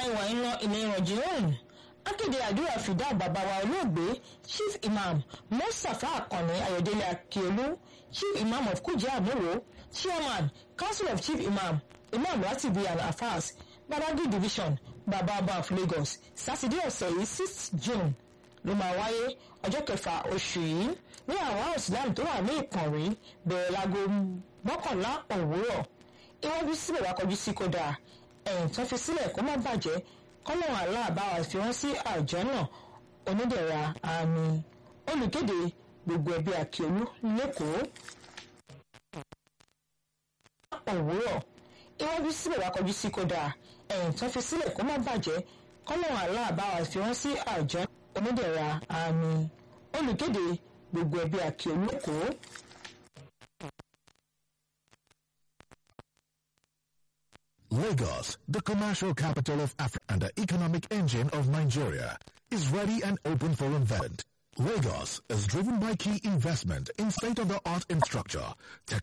ìwà ilé ìrànjìrún akéde àdúrà fìdá bàbá wa olóògbé chief imam mustapha akànnì ayọ̀délé akiolu chief imam of kujia amuro chairman council of chief imam imam ratibi and afas badagry division bababa of lagos sátidé ọ̀sẹ̀ yìí sixth june ló máa wáyé ọjọ́ kẹfà oṣù yìí ní àwọn islam tó wà ní ìkànnì bẹ̀rẹ̀ láago mọ́kànlá òwúrọ̀ iwájú síbẹ̀ wá kọjú sí kódà ẹ̀yìn tó fi sílẹ̀ kó má bàjẹ́ kọ́lọ́run aláàbáwá fi wọ́n sí àjọ náà onídẹ̀ra àmì olùkéde gbogbo ẹbí àkíolú lẹ́kọ̀ọ́. òwúrọ̀ iwájú síbẹ̀ wá kọjú sí kódà ẹ̀yìn tó fi sílẹ̀ kó má bàjẹ́ kọ́lọ́run aláàbáwá fi wọ́n sí àjọ onídẹ̀ra àmì olùkéde gbogbo ẹbí àkíolú lẹ́kọ̀ọ́. Lagos, the commercial capital of Africa and the economic engine of Nigeria, is ready and open for investment. Lagos is driven by key investment in state-of-the-art infrastructure,